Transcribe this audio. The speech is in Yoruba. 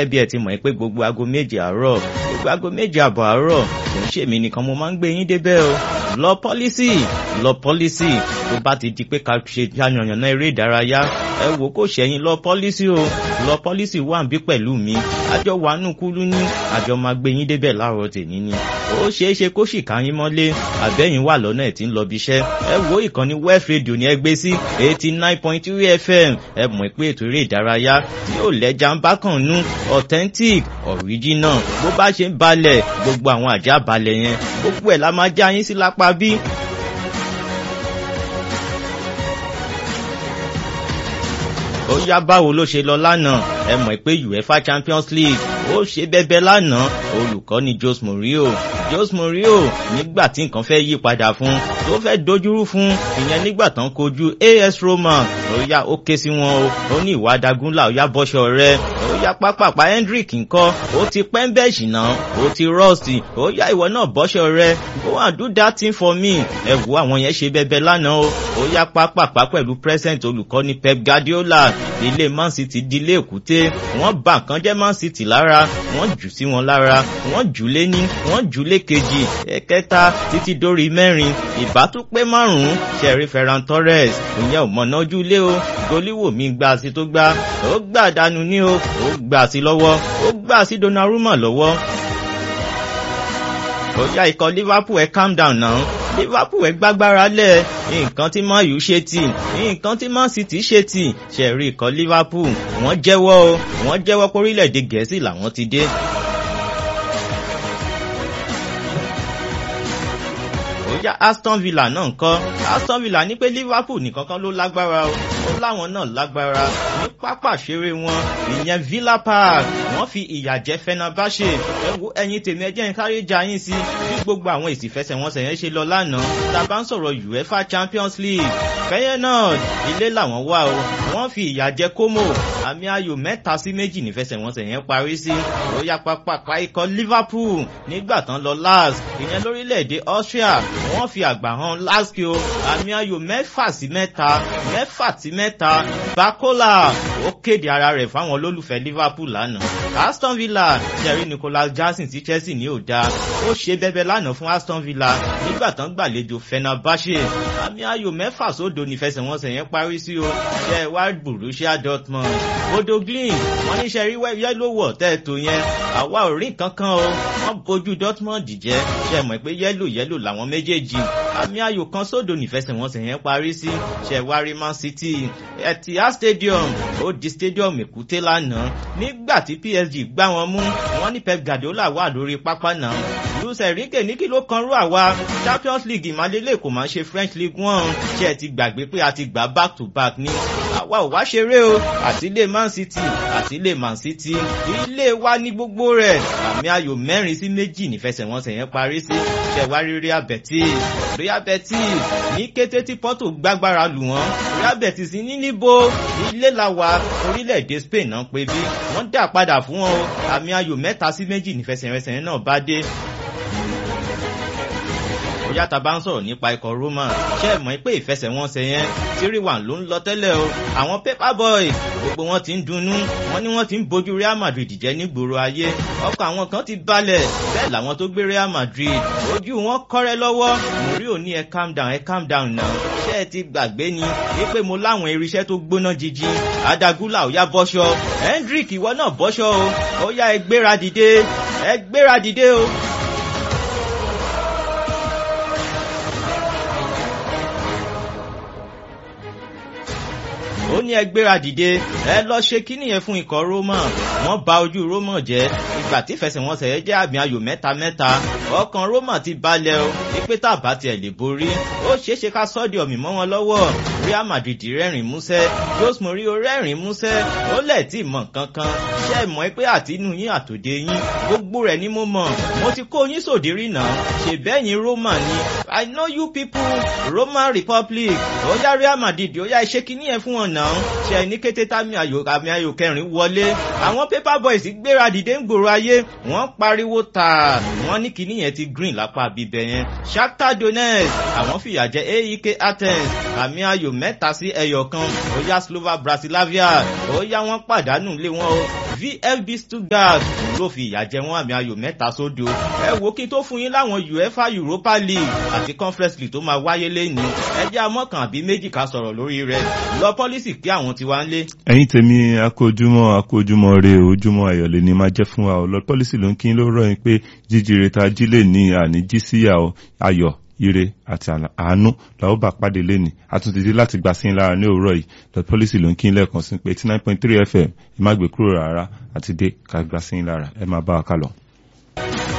gẹ́gẹ́ bí ẹ ti mọ̀ pé gbogbo aago méje àárọ̀ gbogbo aago méje àbọ̀ àárọ̀ kò ń ṣèmi nìkan mo máa ń gbé yín débẹ̀ o lọ pọ́lísì lọ pọ́lísì tó bá ti di pé ká ṣe yànnàyànnà eré ìdárayá ẹ wò kó ṣẹ̀yìn lọ pọ́lísì o lọ pọ́lísì wà ń bí pẹ̀lú mi àjọ wàánù kúlú ní àjọ máa gbé yín débẹ̀ láàárọ̀ tèmi ni ó ṣeé ṣe kó sì ká yín mọ́lé àbẹ́yìn wà lọ́nà ẹ̀ tí ń lọ bí iṣẹ́ ẹ wo ìkànnì west radio ní ẹgbẹ́ sí eighty nine point three fm ẹ mọ̀ pé ètò eré ìdárayá tí yóò lẹ́jà ń bá kàn nú authentic original bó bá ṣe ń balẹ̀ gbogbo àwọn àjá balẹ̀ yẹn gbogbo ẹ̀ la máa já yín sí lápá bí ó yá báwo ló ṣe lọ lánàá ẹ mọ̀ pé uefa champions league ó ṣe bẹ́bẹ́ lánàá olùkọ́ni jose mourinho jose mourinho nígbà tí nǹkan fẹ́ yí padà fún tó fẹ́ dojúrú fún ìyẹn nígbà tán kojú as roma ó yá ó ké sí wọn o ó ní ìwà dagunlá ó yá bọ́ṣọ rẹ ó yá pápápá hendrick ńkọ́ ó ti pẹ́ńbẹ́ẹ̀sì náà ó ti rọ́ọ̀sì ó yá ìwọ náà bọ́ṣọ rẹ go and do that thing for me ẹ wo àwọn yẹn ṣe bẹ́bẹ́ lánàá o ó yá pápápá pẹ̀lú present olùkọ́ni pep guardiola ilé man city di ilé èkúté wọ́n bà nǹkan jẹ́ man city lára wọ́n jù sí wọn lára wọ́n jù lé ní wọ́n jù lé kejì ẹ̀kẹta títí dórí mẹ́rin ìbá tún pé márùn-ún ṣẹ̀rí ferran torres ìyẹn ò mọ̀nà ojú ilé o goliwoo mi gbà sí tó gbá ó gbà dànù ní o ó gbà sí lọ́wọ́ ó gbà sí donnarumma lọ́wọ́ ó yá ikọ̀ liverpool ẹ̀ calm down now liverpool ẹ̀ gbágbára lẹ̀ nǹkan tí man u ṣe tì nǹkan tí man city ṣe tì ṣẹ̀rí ikọ̀ liverpool wọ́n jẹ́wọ́ o wọ́n jẹ́wọ́ pé orílẹ̀-èdè gẹ̀ẹ́sì làwọn ti dé. bóyá aston villa náà ń kọ́ aston villa ní pé liverpool nìkan kan ló lágbára o ó láwọn náà lágbára ní pápá ṣeré wọn ìyẹn villa park wọ́n fi ìyà jẹ fenerbahce ẹ wo ẹyin tèmi ẹjẹ́ ń sáré ja yín sí bí gbogbo àwọn èsì fẹsẹ̀wọnsẹ̀ yẹn ṣe lọ lánàá tá a bá ń sọ̀rọ̀ uefa champions league feyenoord ilé làwọn wà o wọ́n fi ìyà jẹ como àmì ayò mẹ́ta sí méjì ní fẹsẹ̀wọnsẹ̀ yẹn parí sí ó yá pápá ikọ̀ liverpool nígbà tán lọ last ìyẹn lórílẹ̀‐èdè austria wọ́n fi àgbà hàn laskio àmì ayò mẹ́fà sí mẹ́ta mẹ́fà sí mẹ́ta bakola ó kéde ara rẹ̀ fáwọn olólùfẹ́ liverpool lánàá aston villa jerry nicholas jackson ti chelsea ní òda ó ṣe bẹbẹ lánàá fún aston villa nígbà tán gbàlejò fenerbahce àmì ayò mẹ́fà sódò nífẹsẹ̀wọnsẹ̀ yẹn parí sí o ṣe wá borussia dortmund odo glin wọ́n ní ṣe rí yẹ́lò wọ̀ tẹ́ẹ̀tò yẹn àwa ò rí kankan o wọ́n bójú dortmund jẹ́ ṣe mọ̀ pé yẹ́lò yẹ́lò làwọn méjèèjì àmì ayò kan sódò nífẹsẹ̀wọnsẹ̀ yẹn parí sí ṣe wá rí man city etihad stadium ó di stadium èkúté lánàá nígbà tí psg gbá wọn mú wọn ní pep guardiola wà lórí pápá náà luis enrique ní kí ló kan rú àwa champions league ìmàlélẹ̀ kò máa ṣe french league one ṣe ẹ ti gbàgbé pé a ti gbà back to back ní àwa ò wá ṣeré o àti ilé man city àti ilé man city ilé wa ní gbogbo rẹ̀ àmì ayò mẹ́rin sí méjì nífẹsẹ̀wọnsẹ̀ yẹn parí sí ṣẹ̀wárí real betis real betis ní kété tí porto gbágbára lù wọ́n real betis ní níbo ilé la wà orílẹ̀-èdè spain náà pé bí wọ́n dà padà fún wọn o àmì ayò mẹ́ta sí méjì nífẹsẹ̀wọnsẹ̀ náà bá dé bóyá ta bá ń sọ̀rọ̀ nípa ikọ̀ roma ṣe é mọ̀ pé ìfẹsẹ̀wọnsẹ̀ yẹn tírí wà ló ń lọ tẹ́lẹ̀ o àwọn paper boy gbogbo wọn ti ń dunnú wọn ní wọn ti ń bójú real madrid jẹ́ nígboro ayé ọkọ̀ àwọn kan ti balẹ̀ bẹ́ẹ̀ làwọn tó gbé real madrid ojú wọn kọ́rẹ́ lọ́wọ́ mórí ò ní ẹ calm down ẹ calm down náà ṣé ẹ ti gbàgbé ni wípé mo láwọn irinṣẹ́ tó gbóná jíjí adagula ò yá bọ́ṣọ hendrick ìwọ náà bọ́ṣọ o ó yá ẹ gbéra dìde ẹ gbéra dìde o. ó ní ẹ gbéra dìde ẹ lọ ṣe kíní yẹn fún ikọ̀ roma wọ́n ba ojú roma jẹ́ ìgbà tí ìfẹsẹ̀wọnsẹ̀ yẹn jẹ́ àmì ayò mẹ́ta mẹ́ta ọkàn roma ti balẹ̀ o wípé tàbá tiẹ̀ lè borí ó ṣeé ṣe ká sọ́ọ̀dì ọ̀mì mọ́ wọn lọ́wọ́ real madrid rẹ́rìn músẹ́ jose mourinho rẹ́rìn músẹ́ ó lẹ̀ tí mọ̀ kankan ṣe é mọ̀ pé àtinú yín àtòdé yín gbogbo rẹ̀ ni mo mọ̀ mo ti kó yín sòdí rí náà ṣèbẹ́yìn roma ni i know you people roman republic ó yá real madrid ó yá iṣẹ́ kíní yẹn fún wọn náà ṣe ní kété támi ayò àmì ayò kẹrin wọlé àwọn paper boys gbéra dìde ń gbòòrò ayé wọ́n pariwo tà wọ́n ní kíní yẹn ti green lápá bíbẹ̀ yẹn shakhtar donetsk àwọn fìyà jẹ aek athens àmì ayò mẹ́ta sí ẹyọ kan ó yá slova bratislava ó yá wọ́n pàdánù lé wọn o VfB Stuttgart ló fi ìyà jẹ wọ́n àmì ayò mẹ́ta sódò ẹ wo kí n tó fún yín láwọn UEFA Europa League àti Conference League tó máa wáyé lẹ́ni ẹ jẹ́ amọ́kàn àbí méjì ká sọ̀rọ̀ lórí rẹ̀ lọ pọ́lísì kí àwọn ti wá ń lé. ẹ̀yin tèmi akójúmọ́ akójúmọ́ re ojúmọ́ ayọ̀lẹ̀ ni máa jẹ́ fún wa ọ lọ pọ́lísì ló ń kí ló rọ̀ yín pé jíjire ta jí lè ní àní jí síyà ayọ̀ ire àti àánú làwọn bá pàdé lẹ́ni àtúntìdí láti gbà sí lára ní òwúrọ̀ yìí the policy ló ń kí lẹ́ẹ̀kan sí pé eighty nine point three fm ẹ má gbé kúrò rárá àti dé ká gbà sí lára ẹ máa bá wa kálọ.